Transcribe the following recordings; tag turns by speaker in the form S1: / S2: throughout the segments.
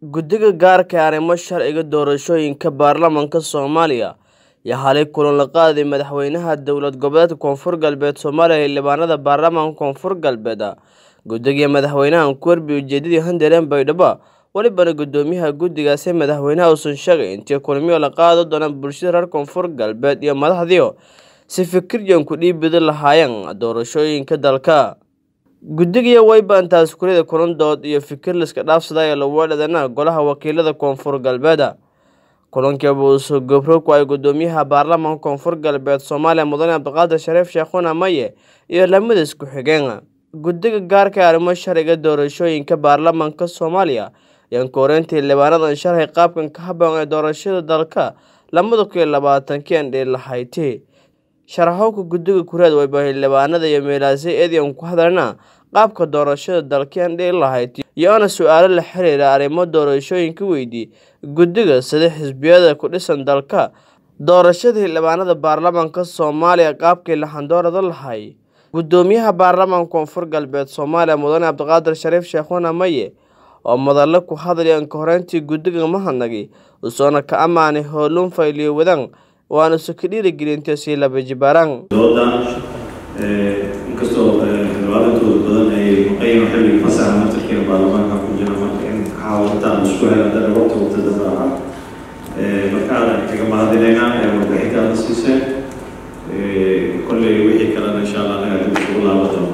S1: Guddiga Gaarka ah Arrimo Sharciga Doorashooyinka Baarlamaanka Soomaaliya ayaa xalay kulan la qaaday Madaxweynaha Dowlad Goboleedka Koonfur Galbeed Soomaaliya iyo xildhibaanada baarlamaanka Koonfur Galbeed. Guddiga iyo madaxweynaha ku warbiye ujeedadii Handareem Baydhabo, walibana guddoomiyaha guddigaasi madaxweynaha uusan sheegay intii kulamo la qaadan doono bulshada reer Koonfur Galbeed iyo madaxdii si fikiryan ku dhiibidi lahaayeen doorashooyinka dalka. Guddiga wayba intaas kulida kulan dood iyo fikir la iska dhaafsaday ee lagu wadhadana golaha wakiilada Koonfur Galbeed. Kulankii buu soo gobro ku ay guddoomiyaha baarlamaanka Koonfur Galbeed Soomaaliya Mudane Cabdiqaadir Shariif Sheekhuuna Maye iyo lamada isku xigeen. Guddiga Gaarka ah Arrimo Sharciga Doorashooyinka Baarlamaanka Soomaaliya ayaan ku horeyntii xildhibaanadan sharxay qaabkan ka habboon ee doorashada dalka lamada kun iyo labaatanki aan dhihi lahayd. Sharaxowga guddiga kureed wayba xildhibaanada iyo meelaasay eedayan ku hadalna qaabka doorashada dalka aan dhihi lahayd iyo-na su'aalo la xiriira arrimo doorashooyinka weydii guddiga sida xisbiyada ku dhisan dalka doorashada xildhibaanada baarlamaanka Soomaaliya qaabkii la xandoorada lahay. Guddoomiyaha baarlamaanka Koonfur Galbeed Soomaaliya Mudane Cabdiqaadir Shariif Sheekhuuna Maye oo madallo ku hadlaya ka horeyntii guddiga mahadnaqay usoona ka ammaanay howlun fayliyo wadan waana su ka dhiirigelintay sii laba jibaaraan
S2: doodan inkastoo xildhibaanadooda badan ay maqayno xilliga fasaxa naftarkeena baarlamaanka ku jira marka in xaawataan isku hela dana waqti waqti daba aha markaan kaga mahadinaynaa ee warbixintaada siiseen kolley wixii kalena insha allah anaga dib isugu laaban doono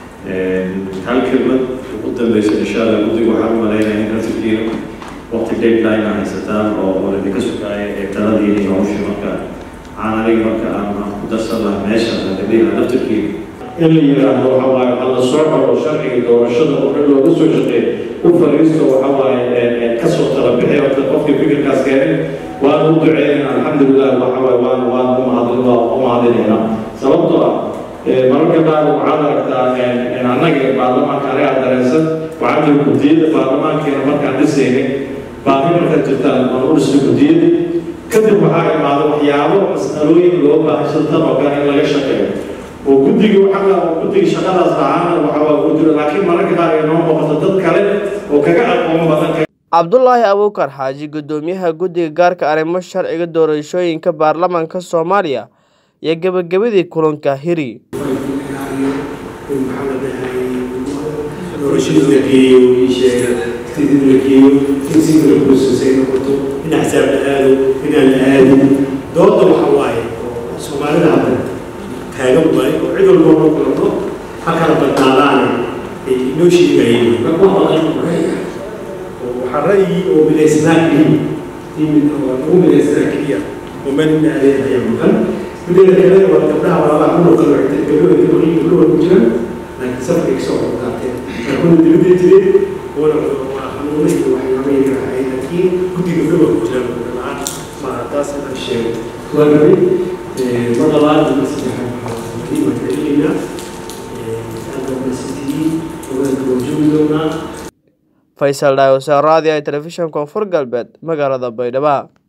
S2: hal kelmad ugu dambeysa insha allah guddiga waxaan u malaynaya in naftarkiina waqti deadline a haysataan oo oo ladinka sugaaya ee taladiina iyo hawshii marka waxaan aniga marka aan ku darsan lahaa meesha gabdhiha naftarkiina in la yidhaahdo waxa waaye waxaa la soo xoro sharciga doorashada oo dhan looga soo shaqeeyo u fariisto waxa waaye kasoo tala bixi horta qofkii fikirkaas keenay waan u duceynayna alxamdulilah waxa waaye waan waan u mahadin waa u mahadinaynaa sababtoo ah mararka qaar waxaad aragtaa annaga baarlamaanka anagaa dareensan waxaa jira guddiyada baarlamaankeena markaan dhisaynay baahi markaad jirtaan waan u dhisnay guddiyadii kadib waxaa imaada waxyaabo mas'alooyin loo baahay sida tan oo kale in laga shaqeeyo oo guddiga waxaa guddiga shaqadaas lahaana waxa waa ku jira laakiin mararka qaar ay noo muuqato dad kale oo kaga aqoon badan
S1: cabdulaahi abuukar xaaji guddoomiyaha guddiga gaarka arrimo sharciga doorashooyinka baarlamaanka soomaaliya iyo gebagabadii kulanka hiri
S3: doorashadii la geeyo ii sheega tidid la geeyo in si kala kuusasay noqoto in axsaab la aado inaan la aadin dooda waxa waaye oo soomaalida hadda taagan waaye oo cid walba loo kulano ha kala badnaadaane ay inoo sheegayeen marka waa maqan ra'yiga oo waxaa ra'yi oo midaysnaa keliya timid oo lagu midaysnaa keliya oo meel ina adeeg ayaa maqan mideeda kale waa gabdhaha walaalaha ku noqon wactay gabdhaha gabdhaha gabdhaha ku jiraan laakiin safarkay kasoo qordaateen kuna dibadii jireen wana waa hanuunay iyo waxyaabay raacay laakiin guddiga gabdhaha ku jiraan la-aan ma taas inaan sheego waa rabay mar labaad iyo mar saddexaad waxaa muhiim ah celinaynaa aada wanaagsantihiin ogaanka waan joogi doonaa
S1: faysal dhaawasa raadi ay telefishan koonfur galbeed magaalada baydhabo